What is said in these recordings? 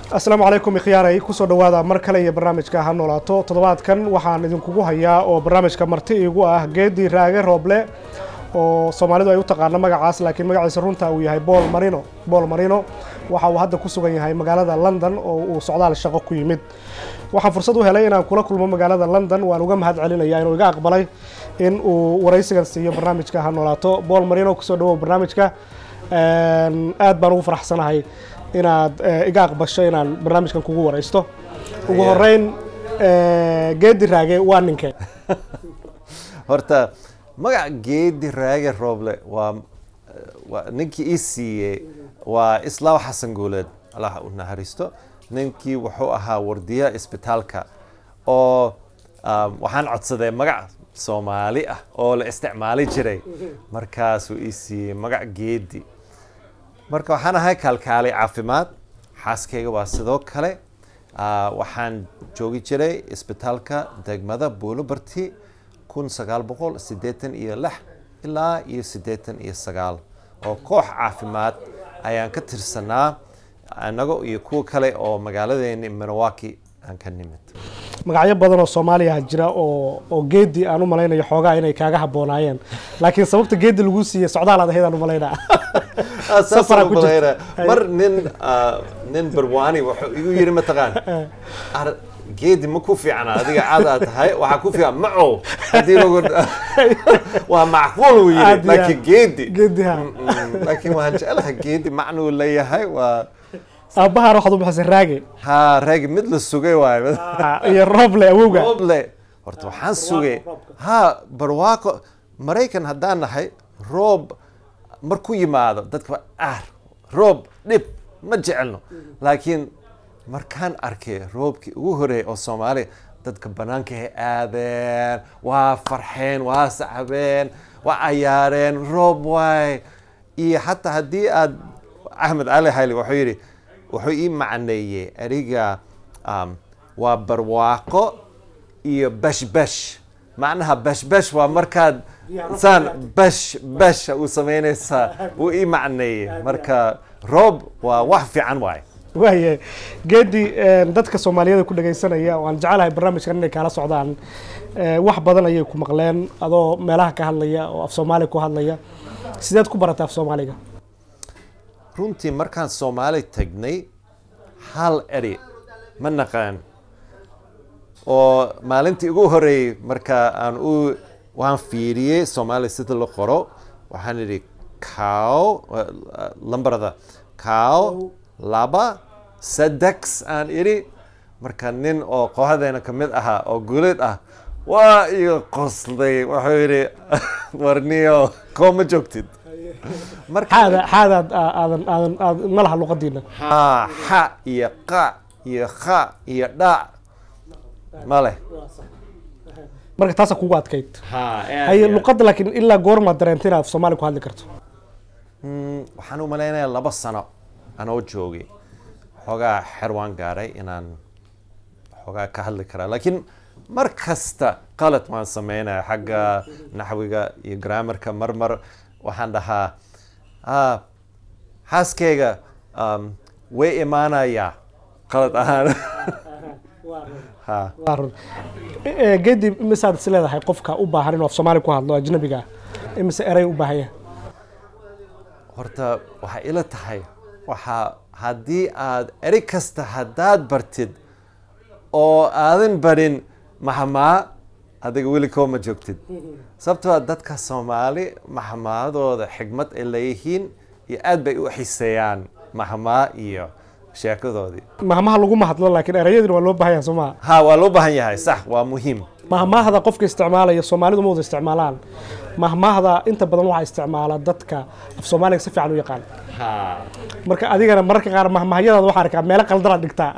asalaamu calaykum ikhyaaray kusoo dhowaada mar kale iyo barnaamijka ha noolaato toddobaadkan waxaan idinkugu hayaa oo barnaamijka marti igu ah geedi raage rooble oo soomaalidu ay u taqaano magacaas laakiin magaciisa runta uu yahay bool marino bool marino waxa uu hadda ku sugan yahay magaalada london oo uu socdaal shaqo ku yimid waxaan fursad u helay inaan kula kulmo magaalada london waan uga mahad celinaya inuu iga aqbalay in uu waraysigan siiyo barnaamijka ha noolaato bool marino kusoo dhawow barnaamijka aad baan ugu faraxsanahay inaad iga aqbasho inaan barnaamijkan kugu waraysto ugu horeyn geedi raage waa ninkee horta magac geedi raage rooble waa waa ninkii ii siiyey waa islaaw xasan guuleed allah u naxariisto ninkii wuxuu ahaa wardiya isbitaalka oo waxaan codsaday magac soomaali ah oo la isticmaali jiray markaasuu ii siiyey magac geedi marka waxaan ahay kaalkaalay caafimaad xaaskayga waa sidoo kale waxaan joogi jiray isbitaalka degmada buulobarti kun sagaal boqol siddeetan iyo lix ilaa iyo siddeetan iyo sagaal oo koox caafimaad ayaan ka tirsanaa annago iyo kuwa kale oo magaaladeeni minowaki aan ka nimid magacyo badan oo soomaaliya jira oo oo geedi aan u malaynayo xoogaa inay kaaga habboonaayeen laakiin sababta geedi lagu siiyey socdaal aad ahayd aan u malaynaa mar nin nin barwani wuxuu igu yiri mataqaan geedi ma ku fiicna adiga caad aad tahay waxaa ku fiican macow haddii lagu waa macquul uu yiri laakiin geedi geedi ha laakiin waxaan jeclaha geedi macnuu leeyahay waa aabbahaan waxaad u bixisay raage ha raagi mid la sugay waayo iyo rooble awowga rooble horta waxaan sugay ha barwaaqo maraykan haddaan nahay roob markuu yimaado dadka ah roob dhib ma jecelno laakiin markaan arkay roobkii ugu horeeyay oo soomaaliya dadka banaanka hay aadeen waa farxeen waa sacbeen waa cayaareen roob waay iyo xataa haddii aad axmed cali hayli wuxuu yidhi wuxuu ii macneeyey eriga waa barwaaqo iyo bashbash macnaha bashbash waa markaad saan bash basha uu samaynaysaa uu ii macneeyey marka roob waa wax fiican waay waaye geedi dadka soomaaliyeed ku dhagaysanaya oo aan jecelahay barnaamijkan inay kaala socdaan wax badan ayay ku maqleen adoo meelaha ka hadlaya oo af soomaali ku hadlaya sideed ku baratay af soomaaliga runtii markaan soomaali tagnay hal eri ma naqaan oo maalintii ugu horeeyey marka aan u waan fiiriyey soomaaliya sida la qoro waxaan idhi cow lambarada cow laba sadex aan idhi marka nin oo kooxdeena ka mid ahaa oo guuleed ah waa iga qoslay wuxuu yidhi warniyo koo ma joogtid xaada xaadaad aadan aadan aad ma laha luqadiina ha xa iyo qa iyo kha iyo dhac ma leh marka taasa kugu adkayd haye luqadda laakiin ilaa goormaad dareentay inaad soomaali ku hadli karto waxaan u malaynayaa laba sano anoo joogay xoogaa xer waan gaaray inaan xoogaa ka hadli karaa laakiin mar kasta qalad waan sameynaya xagga naxwiga iyo grammarka mar mar waxaan dhahaa xaaskeyga way imaanayaa qalad ahaan waa run geedi imisaad is leedahay qofka u baahan inuu af soomaali ku hadlo ajnabiga ah imise eray u baahan yahay horta waxay ila tahay waxaa haddii aad eri kasta haddaad bartid oo aadan barin maxmaa adiga weli koo ma joogtid sababtoo dadka soomaali maxmaadooda xigmad ay leeyihiin iyo aad bay u xiseeyaan maxmaa iyo sheekadoodii mahmaha laguma hadlo laakiin erayadina waa loo baahan yahay soo maha ha waa loo baahan yahay sax waa muhiim mahmaahda qofka isticmaalaya soomaalidu ma wada isticmaalaan mahmaahda inta badan waxaa isticmaala dadka af soomaaliga si fiican u yaqaan marka adigana mararka qaar mahmahyadaada waxaa arkaa meelo qaldanaad dhigtaa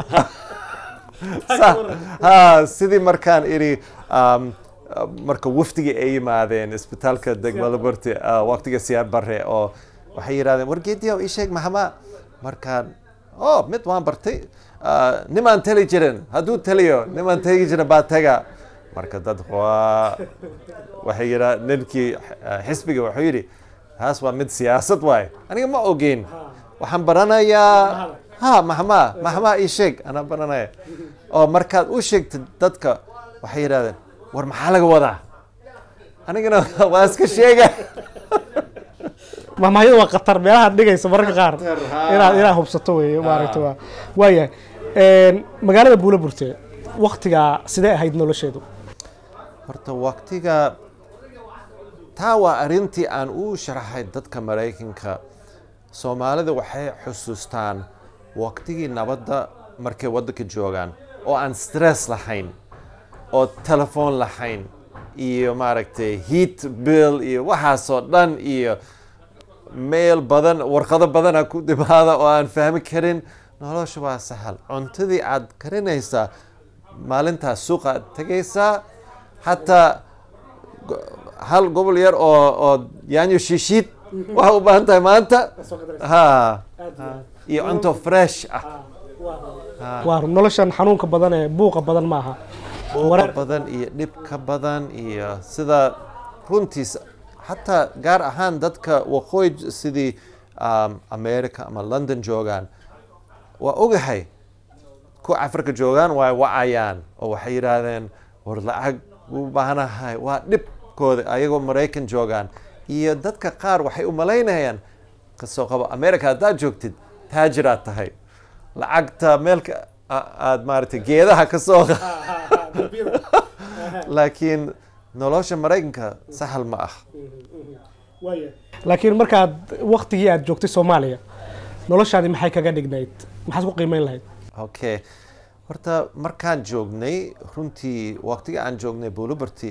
ha sidii markaan idhi marka wafdigii ay yimaadeen isbitaalka degmada barti waqtiga siyaar bare oo waxay yidhahdeen wargeediya ii sheeg mahmaa markaan oh mid waan bartay nimaan tali jirin hadduu taliyo nimaan tagi jirin baa taga marka dad waa waxay yidhaa ninkii xisbiga wuxuu yidhi taas waa mid siyaasad waaye aniga ma ogeyn waxaan baranayaa ha maxmaa maxmaa ii sheeg anaa baranaya oo markaad u sheegtid dadka waxay yidhahdeen war maxaa laga wadaa anigana waa iska sheega mahmahyada waa khatar meelahaad dhigaysa mararka qaar inaad inaad hubsato wey maaragta waa waayahay magaalada buula burte waktigaa sidee ahayd nolosheedu horta waktiga taa waa arrintii aan u sharaxay dadka maraykanka soomaalida waxay xusuustaan waktigii nabadda markay waddanka joogaan oo aan stress lahayn oo telefoon lahayn iyo maaragtay heat bill iyo waxaasoo dhan iyo mail badan warqado badana ku dhimaada oo aan fahmi karin nolosha waa sahal cuntadii aad karinaysaa maalintaas suuqa aad tegaysaa xataa hal gobol yar oo oo yaanyo shiishiid waxaa u baahan tahay maanta ha iyo cunto fresh ah waa noloshan xanuunka badan ee buuqa badan maaha buuqa badan iyo dhibka badan iyo sida runtiis xataa gaar ahaan dadka waqooyi sidii america ama london joogaan waa ogahay kuwa africa joogaan waa wacayaan oo waxay yidhaahdeen war lacag u baahanahay waa dhibkooda ayagoo maraykan joogaan iyo dadka qaar waxay u malaynayaan kasoo qabo america haddaad joogtid taajiraad tahay lacagta meelka aad maaragtay geedaha ka soo laakiin nolosha maraykanka sahal ma ah laakiin markaad waktigii aad joogtay soomaaliya noloshaadi maxay kaga dhignayd maxaad ku qiimeyn lahayd okay horta markaan joognay runtii waqtiga aan joognay buluberty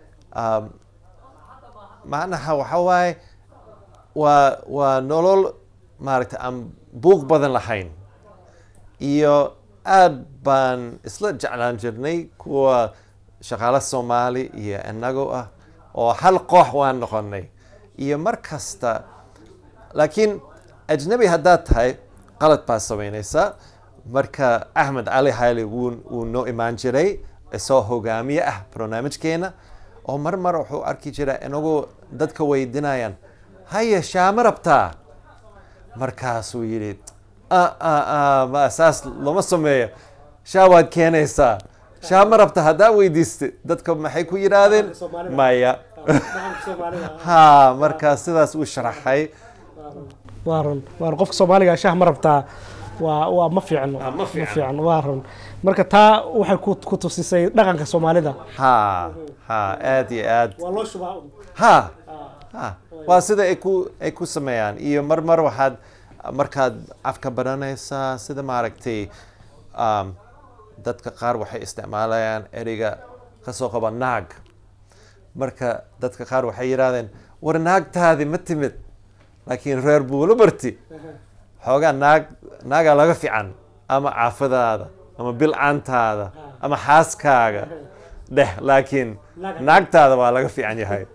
macnaha waxa waaye waa waa nolol maaragtay aan buuq badan lahayn iyo aad baan isla jeclaan jirnay kuwa shaqaale soomaali iyo inago ah oo hal koox waan noqonay iyo mar kasta laakiin ajnabi haddaad tahay qalad baad samaynaysaa marka axmed cali hayli wuu wuu noo imaan jiray isoo hogaamiye ah barnaamijkeena oo mar mar wuxuu arki jiray inagoo dadka weydinayaan haye shaama rabtaa markaasuu yidhi ma saas lama sameeyo shaa waad keenaysaa shaa ma rabta haddaa weydiista dadka maxay ku yidhaahdeen maya ha markaa sidaas uu sharaxay waa run waa run qofka soomaaliga shah ma rabtaa waa waa ma fiicno Ah, ma ma fiicno. fiicno waa run marka taa waxay ku ku tusisay dhaqanka soomaalida ha ha aad iyo aad waa loo shubaa ha ha waa sida ay ku ay ku sameeyaan iyo mar mar waxaad markaad afka baranaysaa sida maaragtay um, dadka qaar waxay isticmaalayaan ereyga kasoo qaba naag marka dadka qaar waxay yidhahdeen war naagtaadi ma timid laakiin reer buulo barti xoogaa naag naagaa laga fiican ama caafadaada ama bilcaantaada ama xaaskaaga dheh laakiin naagtaada waa laga fiican yahay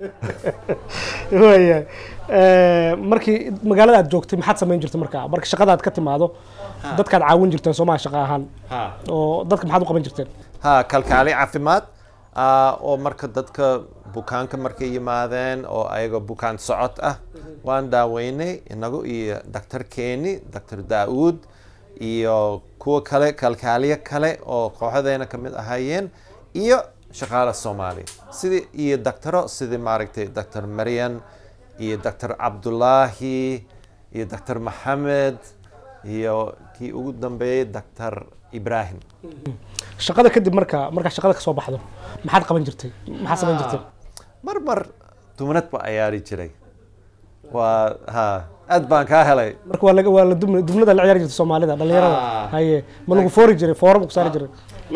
waaya markii magaalada aad joogtay maxaad samayn jirtay markaa marka shaqadaad ka timaado dadkaad caawin jirteen soomaa shaqa ahaan oo dadka maxaad u qaban jirteen ha kalkaali caafimaad ah, oo marka dadka bukaanka markay yimaadeen oo ayaga bukaan socod ah waan daaweynay inagu iyo daktar keeni daktar daauud iyo kuwa kale kalkaaliye kale oo kooxadeena ka mid ahaayeen iyo shaqaale soomaali sidii iyo daktaro sidii maaragtay daktar maryan iyo daktar cabdulaahi iyo daktar maxamed iyo kii ugu dambeeyey daktar ibrahim shaqada kadib marka markaa shaqada ka soo baxdo maxaad qaban jirtay maxaad samayn jirtay mar mar dumanad ba ciyaari jiray waa ha aad baan kaa helay marka waa laga waa la dum- dubnada la ciyaari jirtay soomaalida dhalinyarada Ah. haye ma lagu foori jiray foora ma ku saari jiray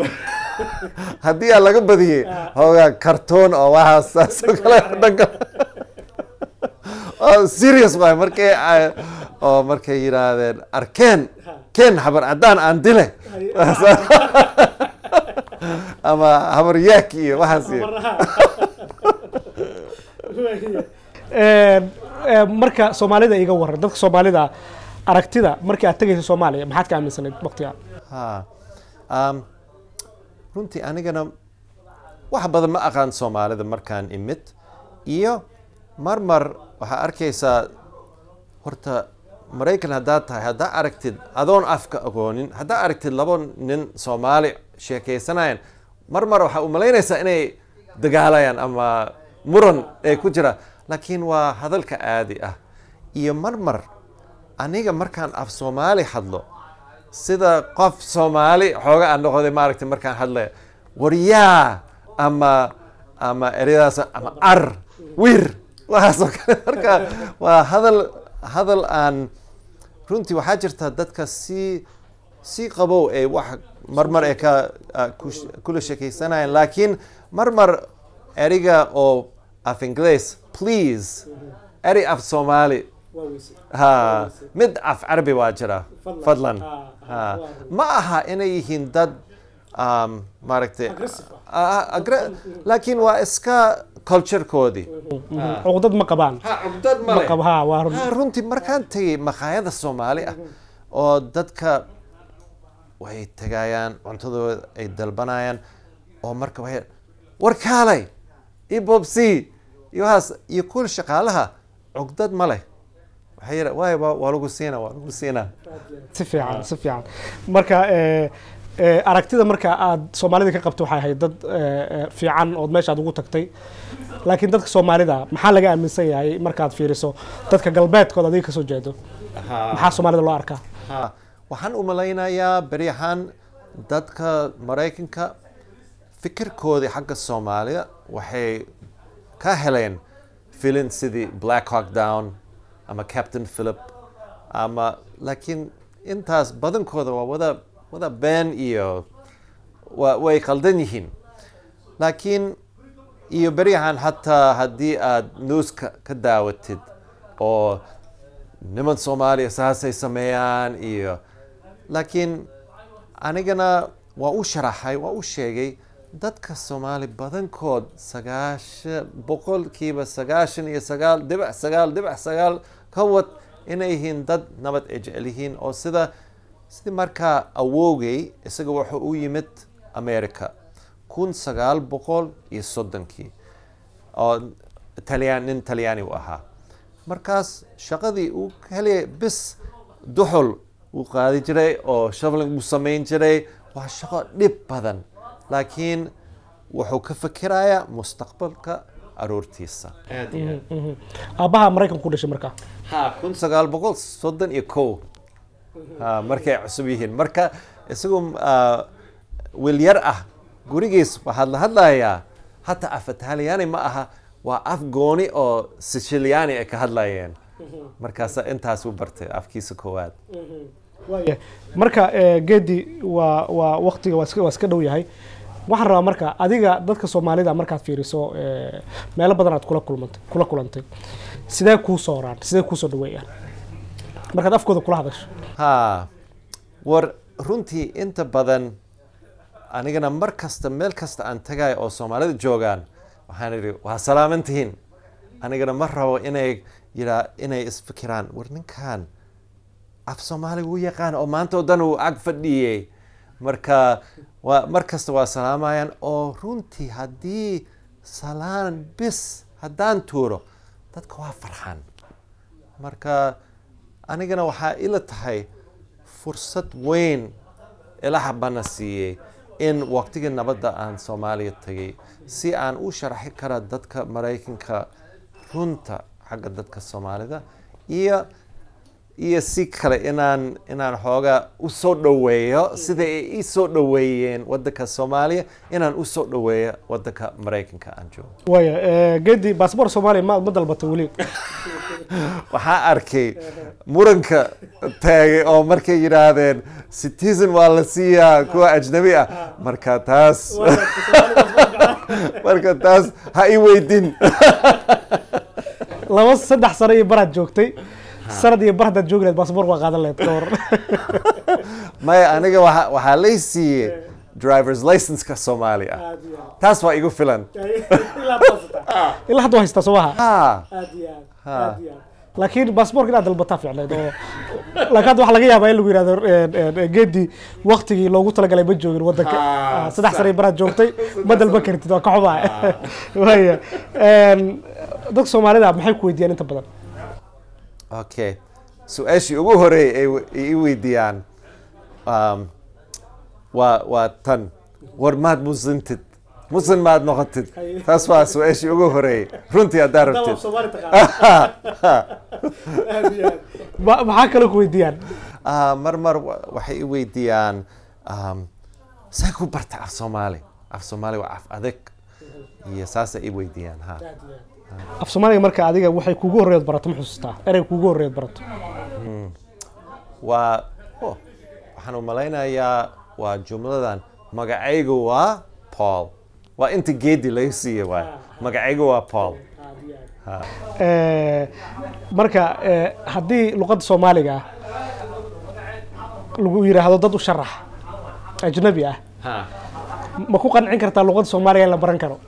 haddii aan laga badiyey hoogaa kartoon oo waxaas saas oo kale dhanka oo serious waay markay ay- oo markay yidhaahdeen arkeen keen habar caddaan aan dile ama habar yaak iyo waxaas iyo Een, een, marka soomaalida iga waran dadka soomaalida aragtida markii aad tegaysa soomaaliya maxaad ka aaminsanayd waqtiga ha um, runtii anigana wax badan ma aqaan soomaalida markaan imid iyo mar mar waxaa arkaysaa horta maraykan haddaad tahay haddaa aragtid adoon afka aqoonin haddaa aragtid labo nin soomaali sheekeysanayan mar mar waxaa u malaynaysaa inay dagaalayaan ama muran ee ku jira laakiin waa hadalka caadi ah iyo mar mar aniga markaan af soomaali hadlo sida qof soomaali xooga aan noqday maaragtay markaan hadlaya waryaa ama ama ereyadaas ama ar wir waxaasoo kale marka waa hadal hadal aan runtii waxaa jirta dadka si si qabow ee wax marmar ee ka ku- kula sheekeysanayaan laakiin marmar eriga oo af ingles please eri af soomaali ha mid af carabi waa jira fadlan ha ma aha inay yihiin dad um, maaragtay Ah, agre- laakiin waa iska culturekoodii cuqdad ma qabaan ha cugdad ma qab ha waa run ha runtii markaan tegay maqaayada soomaali ah oo dadka way tegayaan cuntadooda ay dalbanayaan oo marka waxay war kaalay iyo bobsi iyo waxaas iyo kuwa shaqaalaha cugdad ma leh waxay yidha waay waa waa lagu siinaa waa lagu siinaa si fiican si fiican marka eh, eh, aragtida marka aad soomaalida ka qabto waxay ahayd dad eh, eh, fiican ood meeshaad ugu tagtay laakiin dadka soomaalida maxaa laga aaminsan yahay markaad fiiriso dadka galbeedkooda adiga kasoo jeedo maxaa soomaalida loo arkaa Ha, waxaan u malaynayaa beryahan dadka maraykanka fikirkoodii xagga soomaaliya waxay ka heleen filin sidii black hawk down ama captain philip ama laakiin intaas badankooda waa wada wada been iyo wa, way qaldan yihiin laakiin iyo beryahan hataa haddii aad newska ka daawatid oo niman soomaaliya saasay sameeyaan iyo laakiin anigana waa u sharaxay waa u sheegay dadka soomaali badankood sagaashan boqolkiiba sagaashan iyo sagaal dhibac sagaal dhibac sagaal ka wad inay yihiin dad nabad ay jecel yihiin oo sida sidii markaa awowgay isaga wuxuu u yimid america kun sagaal boqol iyo soddonkii oo talyaan nin talyaani u ahaa markaas shaqadii uu heliyay bis duxul uu qaadi jiray oo shoveling uu samayn jiray waa shaqo dhib badan laakiin wuxuu ka fikirayaa mustaqbalka aroortiisa aabbaha maraykanka ku dhashay marka ha kun sagaal boqol soddon iyo kow ha markay cusub yihiin marka isagu ah, wiil yar ah gurigiis waxaad la hadlayaa hataa af italyaani ma aha waa af gooni oo siciliani ay ka hadlayeen markaasa intaas u bartay afkiisa koowaad waaya marka eh, geedi waa waa waqtiga waa iska waa iska dhow yahay waxaan rabaa marka adiga dadka soomaalida markaad fiiriso eh, meelo badan aad kula kulmantay kula kulantay sidee kuu sooraan sidee kuu soo dhaweeyaan markaad afkooda kula hadasho ha war runtii inta badan anigana mar kasta meel kasta aan tagayo oo soomaalida joogaan waxaan idhi waa salaaman tihiin anigana ma rabo inay yiraa inay isfikiraan war ninkan af soomaaliga wuu yaqaan oo maanta oo dhan uu ag fadhiyey marka waa mar kasta waa salaamayaan oo runtii haddii salaan bis haddaan tuuro dadka waa farxan marka anigana waxaa ila tahay fursad weyn ilaha bana siiyey in waqtigii nabadda aan soomaaliya tagay si aan u sharaxi kara dadka maraykanka runta xagga dadka soomaalida iyo iyo si kale inaan inaan xoogaa u soo dhoweeyo sida ay ii soo dhoweeyeen waddanka soomaaliya inaan u soo dhoweeyo waddanka maraykanka aan joogo waaya eh, geedi baasboor soomaaliya ma ma dalbatay weli waxaa arkay muranka taagay oo markay yidhaahdeen citizen waa la siiyaa kuwa ajnabi ah marka taas marka taas ha i weydin laba saddex sano iyo baraad joogtay sanad iyo bar haddaad joogi lahayd baasboor waa qaadan lahayd ka hor maya aniga waxa- waxaa lay siiyey drivers license-ka soomaali ah taas waa igu filan ilaa hadda waa haystaa soo maha ha laakiin baasboorka inaad dalbataa fiicneed oo laakiin hadda waxaa laga yaabaa in lagu yihahdo geedi waktigii loogu talagalay ma joogin wadanka Ah, Ah, saddex sax. sano iyo baraad joogtay ma dalban kartid waa ka xumaa waaya dadka soomaalida maxay ku weydiiyaan inta badan okay su-aashii ugu horeeyay ay we- ay i weydiiyaan um, waa waa tan war maad muslimtid muslim maad noqotid taas waa su-aashii ugu horeeyay runtii haddaa rabtid Ma- maxaa kaloo ku weydiiyaan Ah, mar mar wa- waxay i weydiiyaan um, see ku barta af soomaali af soomaali waa af adag iyo saasay i weydiiyaan ha af soomaaliga marka adiga waxay kugu horreed barato ma xusuustaa erey kugu horreed barato waa oh, waxaan u malaynayaa waa jumladan magacaygu waa paul waa inta geedi laga siiye waay magacaygu waa paul Ha. Eh, marka eh, haddii luqadda soomaaliga ah lagu yidhaahdo dad u sharax ajnabi ah ma ku qancin kartaa luqadda soomaaliga in la baran karo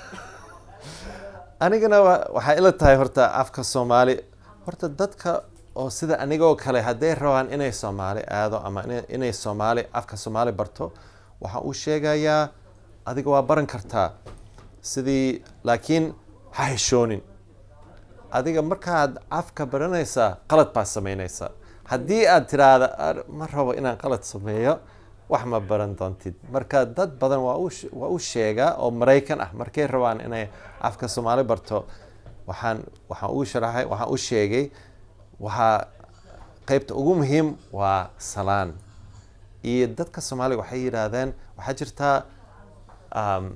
anigana wa- waxaa ila tahay horta afka soomaali horta dadka oo sida anigoo kale hadday rabaan inay soomaali aado ama ina- inay soomaali afka soomaali barto waxaa uu sheegayaa adiga waa baran kartaa sidii laakiin ha heshoonin adiga markaad afka baranaysaa qalad baad samaynaysaa haddii aad tiraahda "Ar- ma rabo inaan qalad sameeyo wax ma baran doontid marka dad badan waa u she- waa u sheegaa oo maraykan ah markay rabaan inay afka soomaali barto waxaan waxaan u sharaxay waxaan u sheegay waxaa qaybta ugu muhiim waa salaan iyo dadka soomaaliga waxay yidhaahdeen waxaa jirtaa um,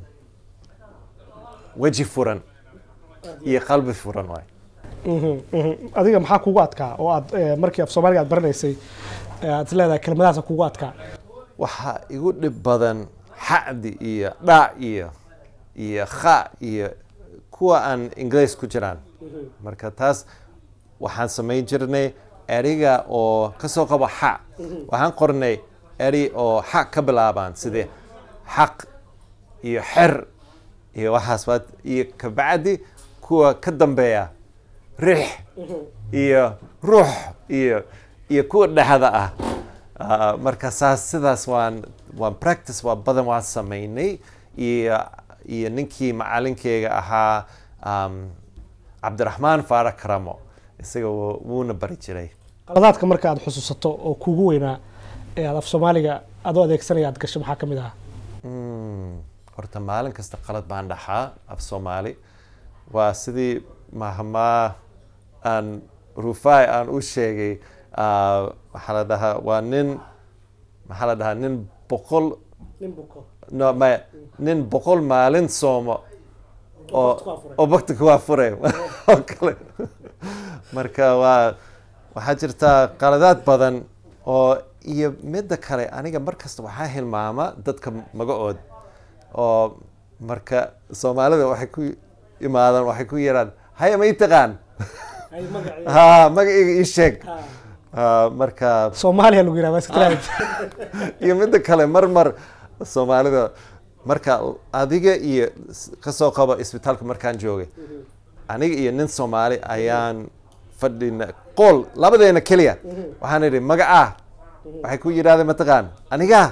weji furan iyo qalbi furan waay Mhm, mhm. adiga maxaa kugu adkaa oo aad eh, markii af soomaaliga aad baranaysay eh, aad is leedahay kelmadahaasa kugu adkaa waxaa igu dhib badan xacdi iyo dhac iyo iyo kha iyo kuwa aan ingiriis ku jiraan marka taas waxaan samayn jirnay eriga oo kasoo qabo xa waxaan qornay eri oo xa ka bilaabaan sidii xaq iyo xer iyo waxaas baad iyo kabacdi kuwa ka dambeeya rix iyo ruux iyo iyo kuwa dhexda ah Ah, marka saas sidaas waan waan practice waa badan waan samaynay iyo iyo ninkii macalinkeyga ahaa um, cabdiraxmaan faara karamo isaga wuu- wuuna bari jiray qaladaadka marka aad xusuusato oo kugu weynaa ee aad af soomaaliga adoo adeegsanaya aad gasho maxaa ka mid ahaa Mm, horta maalin kasta qalad baan dhaxaa af soomaali waa sidii mahmaa aan rufai aan u sheegay ah, maxaa la dhahaa waa nin maxaa la dhahaa nin boqol no maya nin boqol maalin soomo oo oo bakti kuwaa furay oo kale marka waa waxaa jirtaa qaladaad badan oo iyo midda kale aniga mar kasta waxaa hilmaama dadka magacood oo marka soomaalida waxay ku imaadaan waxay ku yiraan haya ma ii taqaan ha magacayga ii sheeg Ah, marka soomaaliya lagu yidhahda iska tiraahid. iyo midda kale mar mar soomaalida marka adiga iyo s- kasoo qabo isbitaalka markaan joogay aniga iyo nin soomaali ayaan fadhina qool labadeena keliya waxaan idhi magacaa waxay ku yidhahdeen mataqaan aniga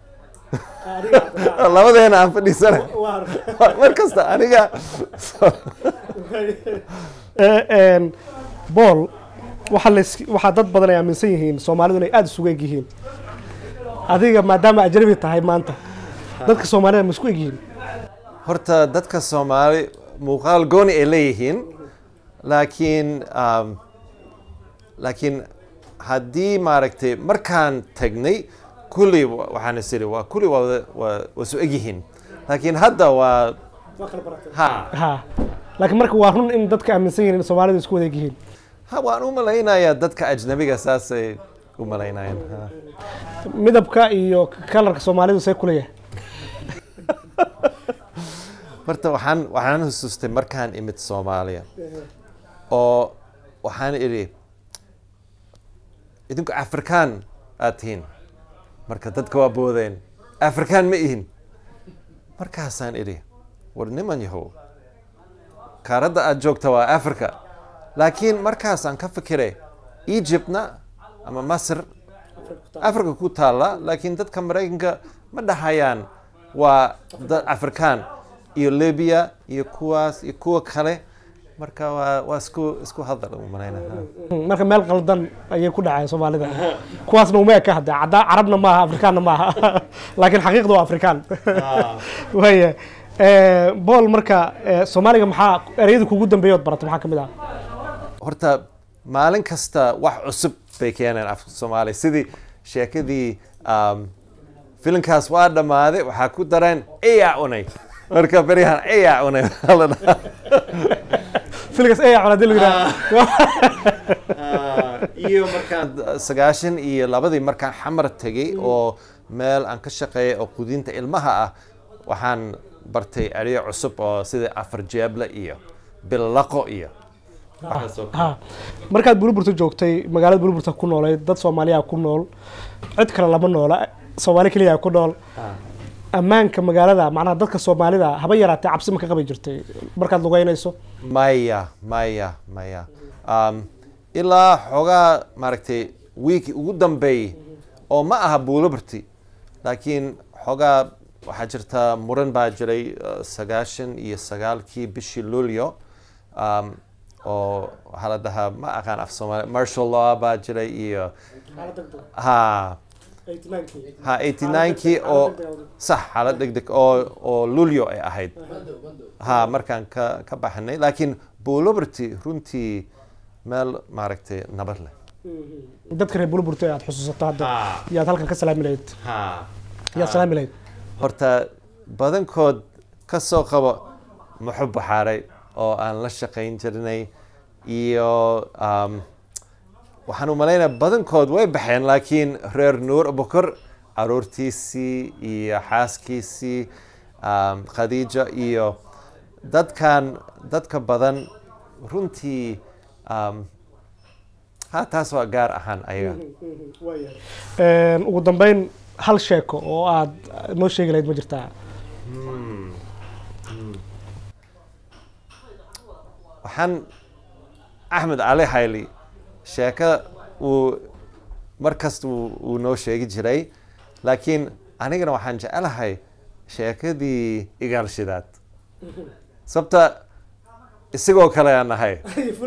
labadeena aan fadhiisana mar kasta aniga Eh, een, bool waxaa lays- waxaa dad badan ay aaminsan yihiin soomaalidu inay aada isugu eg yihiin adiga maadaama ajnabi tahay maanta dadka soomaalida ma isku eg yihiin horta dadka soomaali muuqaal gooni ay leeyihiin laakiin um, laakiin haddii maaragtay markaan tagnay kulli wa- waxaan is idhi waa kulli waa wada- waa waa su egyihiin laakiin hadda waa ha ha laakiin marka waa run in dadka aaminsan yihiin in soomaalidu isku wada eg yihiin ha waan u malaynayaa dadka ajnabiga saasay u malaynayaan ha. midabka iyo kalarka soomaalidu see kuleeyahay horta waxaan waxaan xusuustay markaan imid soomaaliya oo waxaan idhi idinku afrikaan aad tihiin marka dadka waa boodeen afrikaan ma ihin markaasaan idhi war niman yahow kaaradda aad joogta waa africa laakiin markaasaan ka fikiray egyptna ama masr africa ku taalla laakiin dadka maraykanka ma dhahayaan waa dad afrikaan iyo libya iyo kuwaas iyo kuwa kale marka waa waa isku isku hadal u malaynaha marka meel qaldan ayay ku dhaceen soomaalida kuwaasna uma eka hadda caddaa carabna maaha afrikaanna maaha laakiin xaqiiqda waa afrikaan waaya bool marka eh, soomaaliga maxaa ereyada kugu dambeeya ood baratay maxaa ka mid ah horta maalin kasta wax cusub bay keeneen afka soomaaliya sidii sheekadii um, filimkaas waa dhammaaday waxaa ku dareen eyaa cunay marka beryahan eyaa cunay waxaa la dhahaa. filgas eya cuna hadii lagu yidhaha iyo markaan sagaashan iyo labadii markaan xamar tegay oo meel aan ka shaqeeyay oo quudinta ilmaha ah waxaan bartay eryo cusub oo sida afar jeeble iyo billaqo iyo waxaas oo kale. Ha. markaad burburta joogtay magaalada burburta ku noolayd dad soomaaliya ku nool cid kale lama noola soomaali keliya ku nool ammaanka magaalada macnaha dadka soomaalida haba yaraatee cabsi ma ka qabi jirtay markaad lugeynayso maya maya maya um, ilaa xoogaa maaragtay wiiki ugu dambeeyey oo ma aha buulobarti laakiin xoogaa waxaa jirta muran baa jiray uh, sagaashan iyo sagaalkii bishii luulyo um, oo waxaa la dhahaa ma aqaan af soomaali martial law baa jiray iyo ha ha 89kii oo sax xaalad degdeg oo oo lulyo ay ahayd ha markaan ka ka baxnay laakiin buulobarti runtii meel maaragtay nabad leh dadka reer burburta aad xusuusato hadda Ha. yaad halkan ka salaami lahayd yaad salaami lahayd horta badankood ka soo qabo muxub baxaaray oo aan la shaqayn jirnay iyo um, waxaan u malaynaya badankood way baxeen laakiin reer nuur abukar caruurtiisii iyo xaaskiisii um, khadiija iyo dadkan dadka badan runtii um, ha taas waa gaar ahaan ayaga Een, ugu dambeyn hal sheeko oo aad noo sheegi lahayd ma jirtaa waxaan axmed cali hayli sheeko uu markasta uu uu noo sheegi jiray laakiin anigana waxaan jecelahay sheekadii igaalshidaad sababta isagoo kale aan nahay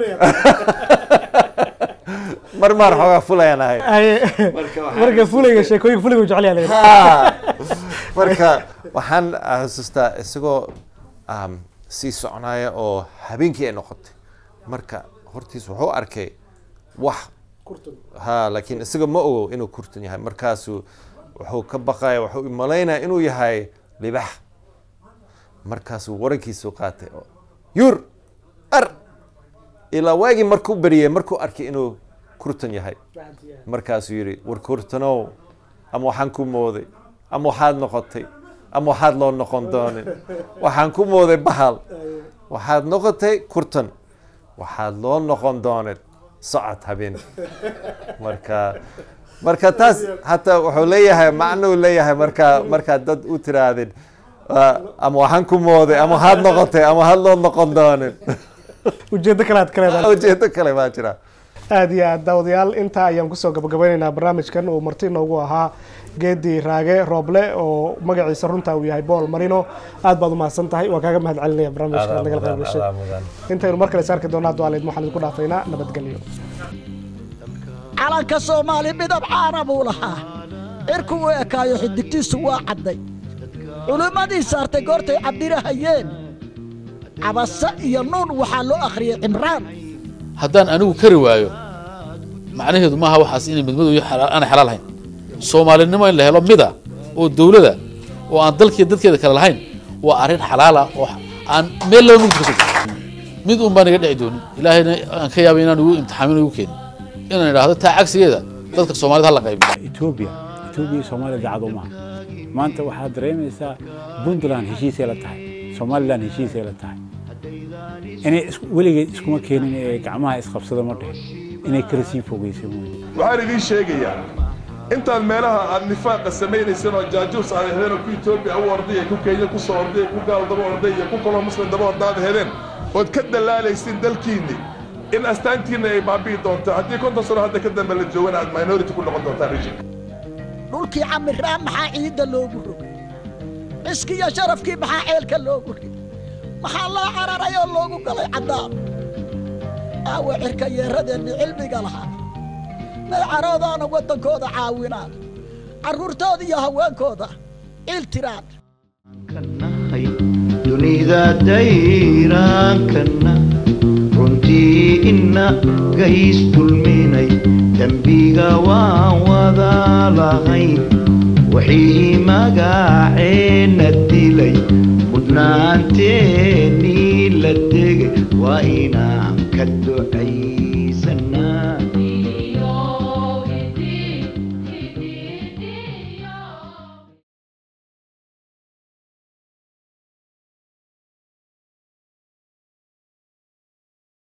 mar maar xoogaa fulayaan nahay Ay- Marka waxaan- marka fulayga sheekooyinka fulayga jecel yahay laga marka waxaan xasuustaa isagoo um, sii soconaya oo habeenkii ay noqotay marka hortiis wuxuu arkay wax ha laakiin isaga ma ogo inuu kurtan yahay markaasuu wuxuu ka baqaya wuxuu malaynaya inuu yahay libax markaasuu warankiisu qaatay oo yur ar ilaa waagii markuu beriyey markuu arkay inuu kurtan yahay markaasuu yidhi war kurtanow ama waxaan ku mooday ama waxaad noqotay ama waxaad loo noqon doonin waxaan ku mooday bahal waxaad noqotay kurtan waxaad loo noqon doonin socod habeen marka marka taas hataa wuxuu leeyahay macnuu leeyahay marka markaad dad u tiraadid "Ah, ama waxaan ku mooday ama waxaad noqotay ama waxaad loo noqon doonin ujeedo kale aad ka leedahay ujeedo kale baa jira aad iyo aad daawadayaal intaa ayaan kusoo gabagabeynaynaa barnaamijkan uu marti inoogu ahaa geedi raage rooble oo magaciisa runtaa uu yahay bool marino aad baad umahadsan tahay waan kaaga mahad celinaya barnaamijka aad nagala qayb gashay intaynu mar kale is arki doonaa dualeed waxaan idinku dhaafaynaa nabadgelyo calanka soomaali midab caana buu lahaa cirku u ekaayo xidigtiisu waa cadday culimmadii saartay goortay cabdirahayeen cabase iyo nuun waxaa loo akhriyey cimraan haddaan anigu kari waayo macnaheedu maaha waxaas inay midmadu iyo xalaal- aanay xalaal ahayn soomaalinimo in la helo mida oo dowlada oo aan dalkiiyo dadkeeda kale lahayn waa arrin xalaala oo aan meel laba mugdi ka soo jirin mid un baan iga dhici doonin ilaahayna aan ka yaabay inaan igu imtixaamin igu keenin inaan idhaahdo taa cagsigeeda dadka soomaalida ha la qaybiyo etoobiya etoobiya soomaaliya dacad uma aha maanta waxaad dareemaysaa puntland heshiisay la tahay somaliland heshiisay la tahay inay is- weligeed iskuma keenin ee gacmaha isqabsada ma dhihin inay kala sii fogeysay mooye waxaan idiin sheegayaa intaad meelaha aad nifaaqa samaynayseen oo jaajuus aad hedeen oo ku etoobiya u orday ku kenya ku soo orday ku gaal daba orday iyo ku kaloo muslim daba ordaad hedeen ood ka dalaalaysin dalkiinni in astaantiinna ay baabi'i doonto haddii konton sano hadda ka dambe la joogana aad minority ku noqon doontaan rijinka dhulkii camiraan maxaa ciidda loogu rogay ciskiiyo sharafkii maxaa ceelka loogu rigay maxaa loo cararay oo loogu galay caddaan aawa cirka yeeradeenni cilmiga lahaa may caroodaana waddankooda caawinaan carruurtooda iyo haweenkooda ciil tiraan nahay dunida dayraankana runtii ina gays dulminay dembiga waan wada lahayn wixii magaceenna dilay mudnaanteennii la degay waa inaan ka ducaysan